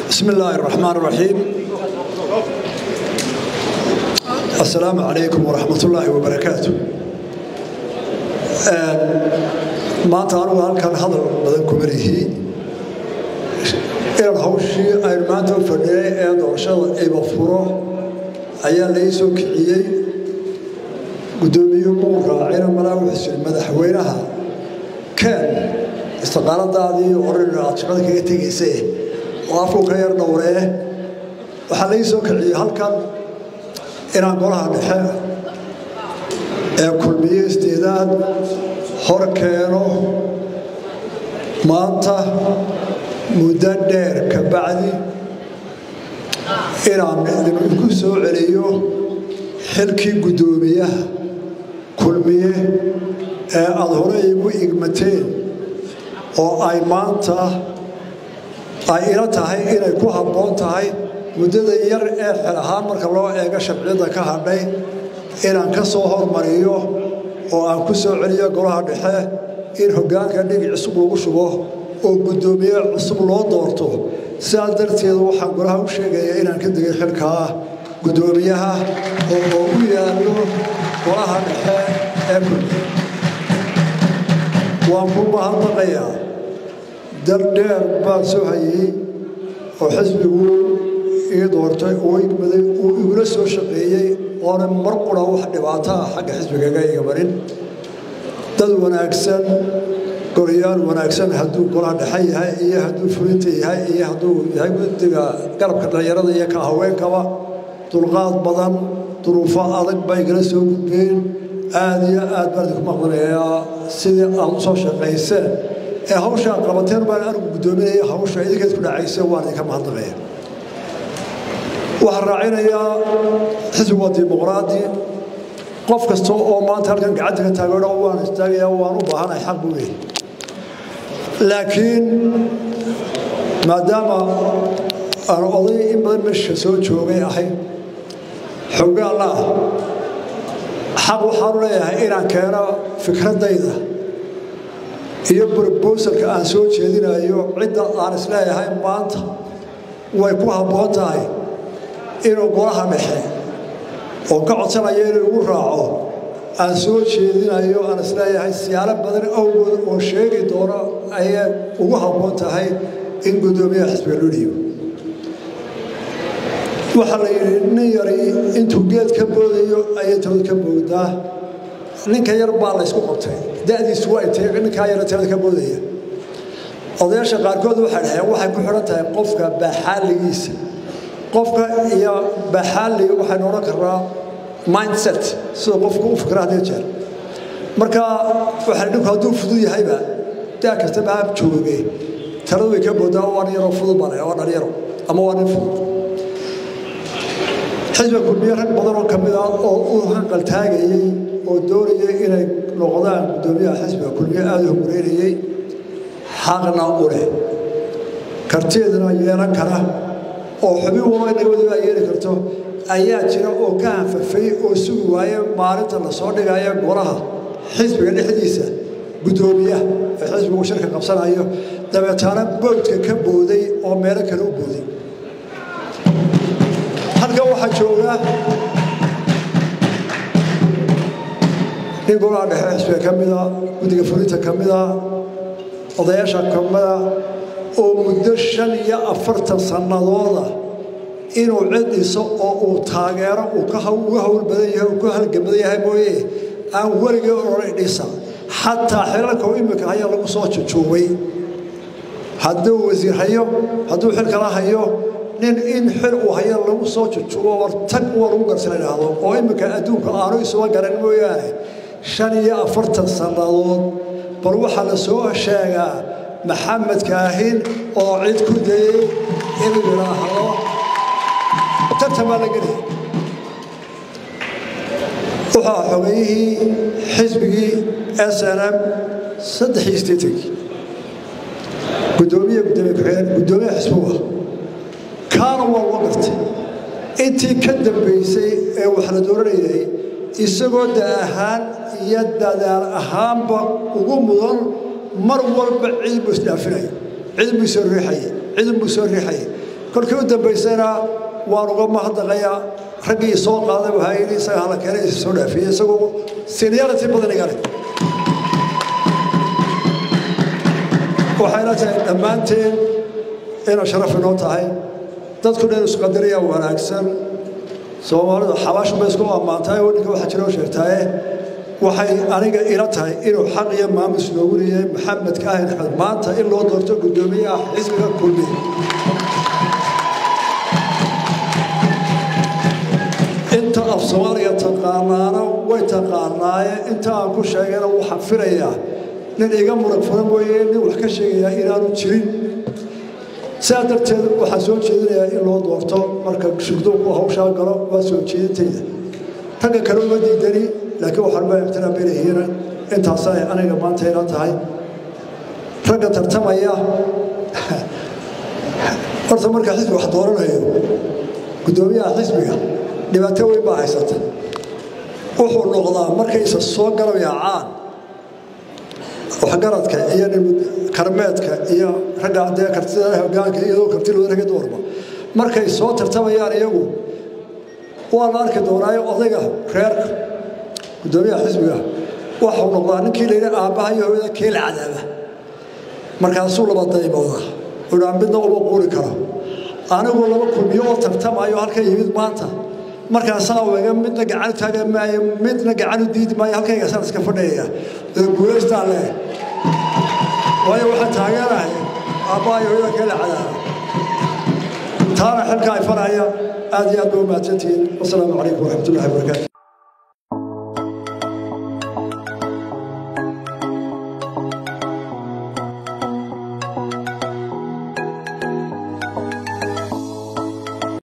بسم الله الرحمن الرحيم السلام عليكم ورحمة الله وبركاته maanta anugu halkan hadal badan kuma lihi inaan hawshii aynu maanta u fadhiyay ee doorashada iba furo ayaa lai soo kiciyey guddoomiyuhu muu raacina malaa wuxuu yiri madaxweynaha keen istiqaaladaadii oran aad shaqada kaga tegaysa oo afku ka yar dhowree waxaa lai soo kiciyey halkan inaan golaha dhexe ee kulmiye isdeedaad hor keeno maanta muddo dheer ka bacdi inaan idinku soo celiyo xilkii guddoomiyaha kulmiye ee aada hore igu igmateen oo ay maanta ay ila tahay inay ku habboon tahay muddada yar ee xel ahaan marka loo eego shabciyadda ka hadhay inaan ka soo hormariyo oo aan ku soo celiyo golaha dhexe in hoggaanka dhigi cusub lagu shubo oo guddoomiye cusub loo doorto sidaas darteed waxaan golaha u sheegayaa inaan ka degay xilkaa guddoomiyaha oo u yaallo golaha dhexe ee kulmiye waan ku mahadnaqayaa dardheer baan soo hayey oo xisbigu ii doortay oo igmaday uu igula soo shaqeeyey oona mar qura wax dhibaato ah xagga xisbigaga iga marin dad wanaagsan golayaal wanaagsan hadduu golaha dhexe yahay iyo hadduu fulinta yahay iyo hadduu yahay guddiga garabka dhallinyarada iyo ka haweenkaba dulqaad badan duruufo adag bay igala soo gudbeen aad iyo aad baan idinku maqlanayaa sidii aad u soo shaqayseen ee hawshaa qabateen baan anigu guddoominaya hawsha idinkeed ku dhacayse waan idinka mahadnaqaya waxaan raacinayaa xisbigu waa dimuqraadi qof kasta oo maanta halkan gacanta ka taageero waan istaagayaa waan u baahanahay xaq buu leeyahy laakiin maadaama aan oday in badan meesha soo joogay ahay xoggaalla ah xaq waxaanu leeyahay inaan keeno fikradayda iyo brobosalka aan soo jeedinayo cidda aan isleeyahay maanta way ku habboon tahay inuu golaha dhexe oo ka codsanaya inuu igu raaco aan soo jeedinayo aan isleeyahay siyaalo badan awgood oo sheegi doono ayay ugu habboon tahay in guddoomiyaha xisbiga loo dhiibo waxaa la yidhi nin yari intuu geed ka boodayo ayay talad ka boogdaa ninka yar baa laysku qabtay da'diisu waa intay ninkaa yara talada ka boodaya odayaasha qaarkood waxay dhaheen waxay ku xidhan tahay qofka baaxaaligiisa qofka iyo baaxaali waxaynu odhan karnaa mindset sida qofku u fikra hadii jeer marka waxaa dhinku hadduu fudud yahayba daa kastaba ha jooge taladu way ka boodaa waa nin yaroo fudud baa waa dhalinyaro ama waa nin fudud xisbiga kulmiye rag badan oo ka mid ah oo u hanqaltaagayey oo doonayay inay noqdaan guddoomiyaha xisbiga kulmiye aada u horeynayey xaqna u leh karteedana yeelan kara oo xubin walba inaga wadiba ay yeeli karto ayaa jira oo ka hanfafay oo sugi waaye maalinta la soo dhigaya golaha xisbiga dhexdiisa guddoomiyaha ee xisbigu shirka qabsanayo dabeetaana boodka ka booday oo meelo kale u booday halkan waxaa jooga nin golaha dhexe xisbiga ka mida guddiga fulinta ka mida odayaasha ka mida oo muddo shan iyo afartan sannadooda inuu cid dhiso oo uu taageero uga hawl badan yahay uu ka halgamadan yahay mooye aan weligii odhanay dhisa xataa xilalka u imika haya lagu soo jujuubay hadduu wasiir hayo hadduu xil kala hayo nin in xil uu hayo lagu soo jujuubo war tag waa lagu garsana idhaahdo oo imika adduunka aanu isuga garan mooyaane shan iyo afartan sannadood bal waxaa la soo sheegaa maxamed kaahin oo cid ku dayey inuu yidhaahdo tartan baa la gelaya wuxuu xogayihii xisbigii s n m saddexii sideetankii gudoomiye gudoomiye ku-xigeen gudoomiye xisbuga kaana waa loo gartay intii ka dambaysay ee wax la dooranayay isagoo da ahaan iyo dadaal ahaanba ugu mudan mar walba cid buu isdhaafinaya cid buu soo riixayay cid buu soo riixayay kolkii u dambaysayna waan uga mahadnaqayaa raggii soo qaaday waxaa yidhi isaga hala keenay isa soo dhaafiyey isagoo seniority badan iga leh waxayna tahay dhammaanteen inay sharaf inoo tahay dadku dhan isqadariya wanaagsan soomaalidu xabaashu bay isku ammaantahay wadinka waxaa jira oo sheegtaaye waxay aniga ila tahay inuu xaq iyo maamus noogu leeyahay maxamed kaahin axmed maanta in loo doorto guddoomiyaha xisbiga kulmiye inta af soomaaliga taqaanaana way taqaanaaye inta aan ku sheegayna waxaan filayaa nin iga murag furan mooye nin wax ka sheegayaa inaanu jirin sidaa darteed waxaan soo jeedinayaa in loo doorto marka shugdoonku hawshaa galo waa soo jeedintayda ragga kale uma diidani laakiin waxaan ma ixtiraaminayihiin intaasay aniga maanta ila tahay ragga tartamaya horta marka xisbi wax dooranayo guddoomiyaha xisbiga dhibaato weyn baa haysata wuxuu noqdaa markaysa soo galabayacaan waxgaradka iyo karmeedka iyo ragga dee kartida hogaanka iyadoo kartilooda ragga dumarba markay soo tartamayaan iyagu waa la arki doonaayo odayga reerka guddoomiyaha xisbiga waxuu noqdaa ninkii layidhi aabbaha iyo hooyada keel cadaaba markaasuu laba daymooda udhaa midna uma quuri karo anigu laba kulmiyo oo tartamayo halka yimid maanta markaasaa wega midna gacan u taagan maayo midna gacan u diidi maayo halkaygasaan iska fadhiyaya ee guulaystaan leh waayo waxaan taageerahay aabbaha iyo hooyada keel cadaaba taana xilka ay faraya aad iyo aad ba u mahadsantihiin wasalaamu calaykum waraxmatullahi wabarakaatu